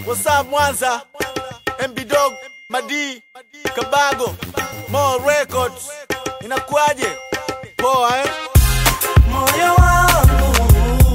What's up Mwanza? MB Dog, Madi, Kabago, Mo Records. Inakuaje? Poa eh? Moyo wangu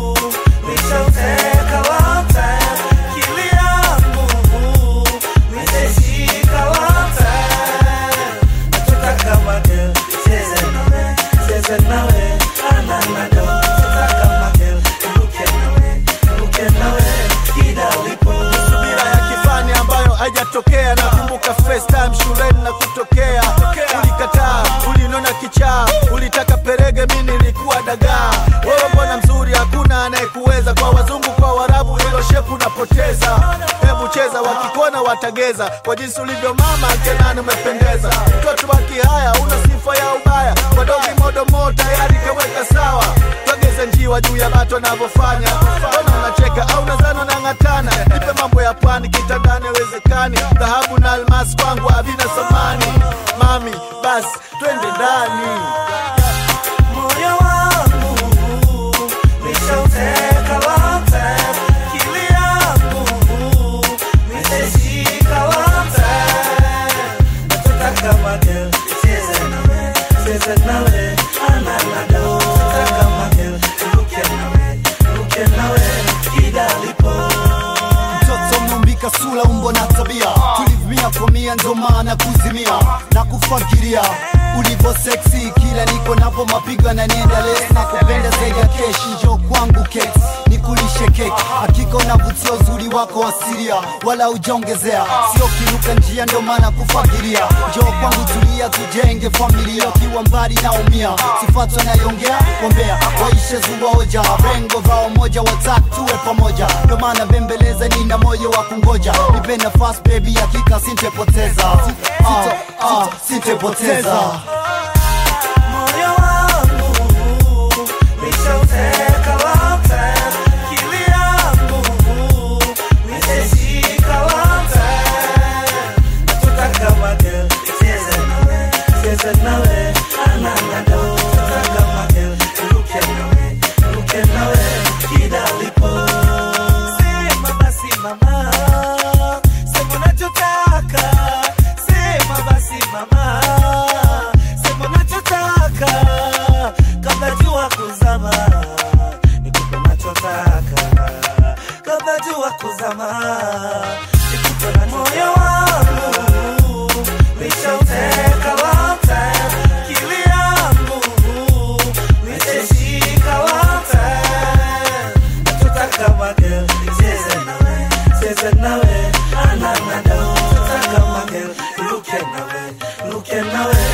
nishauteka long time, akili yangu nitaishika long time. Nataka magel, cheze nawe, cheze nawe, ananado. Nataka magel, ruke nawe, ruke nawe, kila ulipo. Subira ya kifani ambayo haijatokea. Nakumbuka first time shuleni na kutokea, ulikataa, ulinona kichaa, ulitaka perege, mi nilikuwa dagaa. Wewe mbona mzuri, hakuna anayekuweza. Kwa wazungu, kwa warabu, hilo shepu napoteza. Hebu cheza, wakikona watageza. Kwa jinsi ulivyo mama, kenani umependeza. Mtoto wa kihaya, una sifa ya ubaya. Kwa dogi modomo tayari kaweka sawa. Twageze njiwa juu ya bato anavyofanya. Mbona unacheka au nazano na ng'atana? Nipe mambo ya pwani, kitandani haiwezekani. Dhahabu na almasi kwangu havina thamani. Mami, basi twende ndani. Moyo wangu nishauteka long time, akili yangu nitaishika long time. Nataka magel, cheze nawe, cheze nawe, ananado. Nataka magel, ruke nawe, ruke nawe, kila ulipo. mtoto mnumbika sura umbo na tabia tulivumia komia ndo maana kuzimia na kufakiria ulivyo seksi kila niko napo mapigo na nienda les na kupenda zaidi ya keshi njo kwangu keks nikulishe keki hakika unavutia uzuri wako asilia wala ujaongezea sio kiruka njia ndo maana kufakiria njo kwangu tulia tujenge familia ukiwa mbali naumia sifatwa nayongea wambea waishe zuwaoja rengo vao moja watatu tuwe pamoja ndo maana bembeleza nina moyo wa kungoja nipe nafasi baby hakika sintepoteza Sito- ah, sintepoteza Moyo wangu nishauteka long time, akili yangu nitaishika long time. Nataka magel, cheze nawe, cheze nawe, ananado. Nataka magel, ruke nawe, ruke nawe, kila ulipo. Sema basi mama, sema unachotaka, sema basi mama, sema unachotaka, kabla jua kuzama, nikupe unachotaka, kabla jua kuzama, nikupe unachotaka. Moyo wangu nishauteka long time, akili yangu nitaishika long time. Nataka magel, cheze nawe, cheze nawe, ananado. Nataka magel, ruke nawe, ruke nawe,